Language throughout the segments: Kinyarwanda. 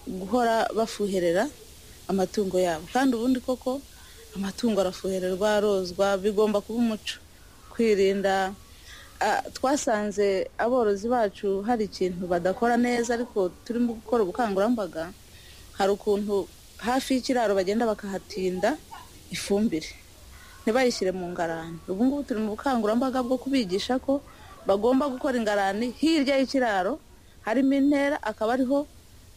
guhora bafuherera amatungo yabo kandi ubundi koko amatungo arafuhererwa arozwa bigomba kuba umuco kwirinda twasanze aborozi bacu hari ikintu badakora neza ariko turimo gukora ubukangurambaga hari ukuntu hafi y'ikiraro bagenda bakahatinda ifumbire ntibayishyire mu ngarani ubu ngubu turi mu bukangurambaga bwo kubigisha ko bagomba gukora ingarani hirya y'ikiraro harimo intera akaba ariho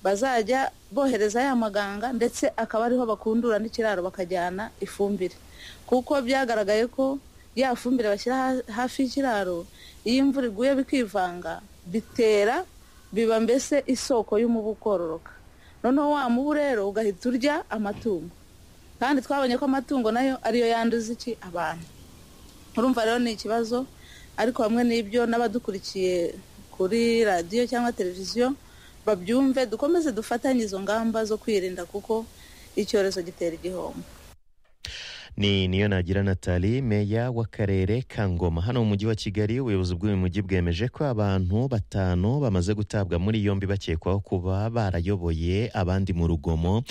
bazajya bohereza ya maganga ndetse akaba ariho bakundura n'ikiraro bakajyana ifumbire kuko byagaragaye ko ya fumbire bashyira hafi y'ikiraro iyo imvura iguye bikivanga bitera biba mbese isoko y'umubu kororoka noneho wa mubu rero ugahita urya amatungo kandi twabonye ko amatungo nayo ariyo yanduza iki abantu urumva rero ni ikibazo ariko hamwe n'ibyo n'abadukurikiye kuri radiyo cyangwa televiziyo babyumve dukomeze dufatanye izo ngamba zo kwirinda kuko icyorezo gitera igihombo ni niyo nagira natali meya w'akarere ka ngoma hano mu mujyi wa kigali ubuyobozi bw'uyu mujyi bwemeje ko abantu batanu bamaze gutabwa muri yombi bakekwaho kuba barayoboye abandi mu rugomo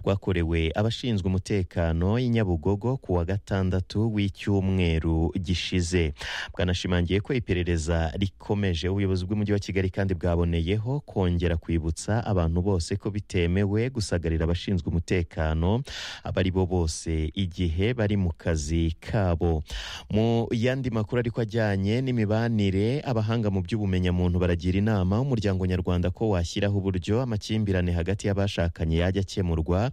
rwakorewe abashinzwe umutekano i nyabugogo ku wa gatandatu w'icyumweru gishize bwanashimangiye ko iperereza rikomeje ubuyobozi bw'umujyi wa kigali kandi bwaboneyeho kongera kwibutsa abantu bose ko bitemewe gusagarira abashinzwe umutekano abo ari bo bose igihe bari mu kazi kabo mu yandi makuru ariko ajyanye n'imibanire abahanga mu by'ubumenyamuntu baragira inama umuryango nyarwanda ko washyiraho uburyo amakimbirane hagati y'abashakanye yajya akemurwa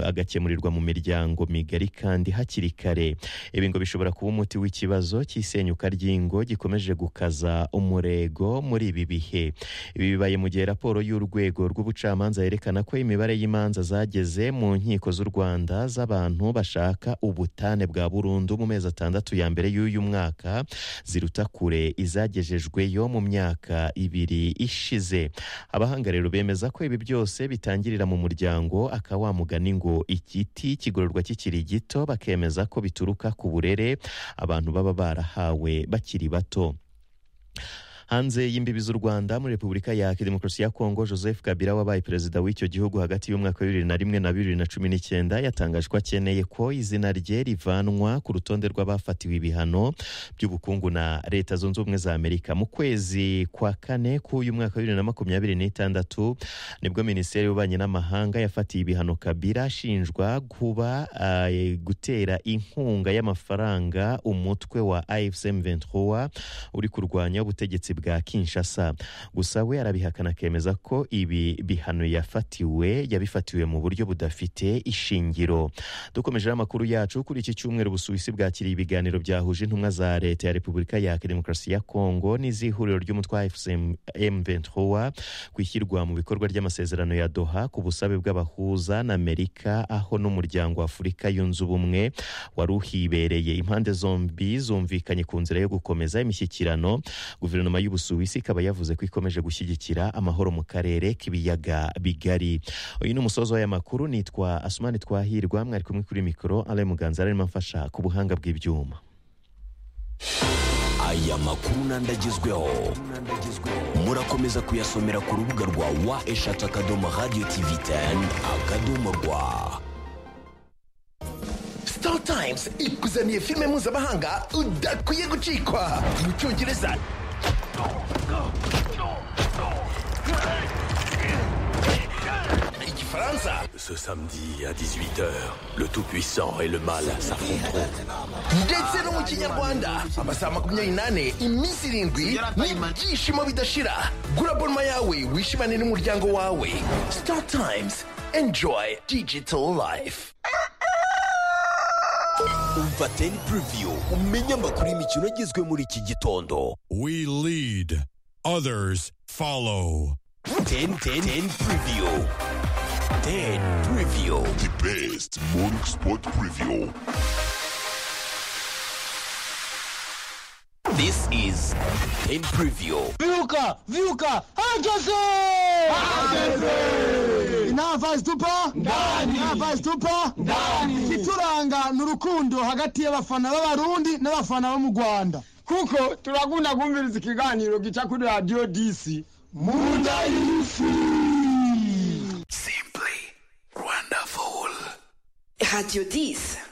agakemurirwa mu miryango migari kandi hakiri kare ibi ngo bishobora kuba umuti w'ikibazo cy'isenyuka ry'ingo gikomeje gukaza umurego muri ibi bihe ibi bibaye mu gihe raporo y'urwego rw'ubucamanza yerekana ko imibare y'imanza zageze mu nkiko z'u rwanda z'abantu bashaka ubutane bwa burundu mu mezi atandatu ya mbere y'uyu mwaka ziruta kure izagejejweyo mu myaka ibiri ishize abahanga rero bemeza ko ibi byose bitangirira mu muryango akawa mugani ngo igiti kigororwa kikiri gito bakemeza ko bituruka ku burere abantu baba barahawe bakiri bato hanze y'imbibi z'u rwanda muri repubulika ya demokarasi ya kongo joseph kabila wabaye perezida w'icyo gihugu hagati y'umwaka wa bibiri na rimwe na bibiri na cumi n'icyenda yatangaje ko akeneye ko izina rye rivanwa ku rutonde rw'abafatiwe ibihano by'ubukungu na leta zunze ubumwe za amerika mu kwezi kwa kane k'uyu mwaka wa bibiri na makumyabiri n'itandatu nibwo minisiteri y'ububanyi n'amahanga yafatiye ibihano kabila ashinjwa kuba uh, gutera inkunga y'amafaranga umutwe wa afsm 23 uri kurwanya ubutegetsi bwa kinshasa gusa we arabihakana akemeza ko ibi bihano yafatiwe yabifatiwe mu buryo budafite ishingiro dukomejeho amakuru yacu kuri iki cyumweru busuwisi bwakiriye ibiganiro byahuje intumwa za leta ya repubulika ya demokarasi ya kongo n'izihuriro ry'umutwa m23 ku ishyirwa mu bikorwa ry'amasezerano ya doha ku busabe bw'abahuza na amerika aho n'umuryango w'afurika yunze ubumwe wari uhibereye impande zombi zumvikanye ku nzira yo gukomeza imishyikirano guverinoma y'ubusuwisi ikaba yavuze ko ikomeje gushyigikira amahoro mu karere k'ibiyaga bigari uyu ni umusozo w'aya makuru nitwa asumani twahirwa mwari kumwe kuri mikoro ale muganza arimo amfasha ku buhanga bw'ibyuma aya makuru n'andi agezweho murakomeza kuyasomera ku rubuga rwa wa eshatu akadomo radiyo tivi teni akadomo rwa sitari tayimuzi ikuzaniye filime mpuzamahanga udakwiye gucikwa mu cyongereza Ce samedi à 18h, le Tout-Puissant et le Mal s'affronteront. ndetse no mu kinyarwanda amasaha makumyabiri n'ane iminsi irindwi n'ibyishimo bidashira gura bonoma yawe wishimane n'umuryango wawe star times enjoy digital life Umva 10 preview umenye amakuru y'imikino agezwe muri iki gitondo. We lead, others follow. 10 10 10 preview. 10 preview. The best morning sport preview. This is 10 preview. Viuka, viuka, herkese! intavazi tupa ndani intavazi tupa ndani ikituranga ni urukundo hagati y'abafana b'abarundi n'abafana bo mu rwanda kuko turagunda kumviriza ikiganiro gica kuri radiyo disi munda y'isi Radio 10.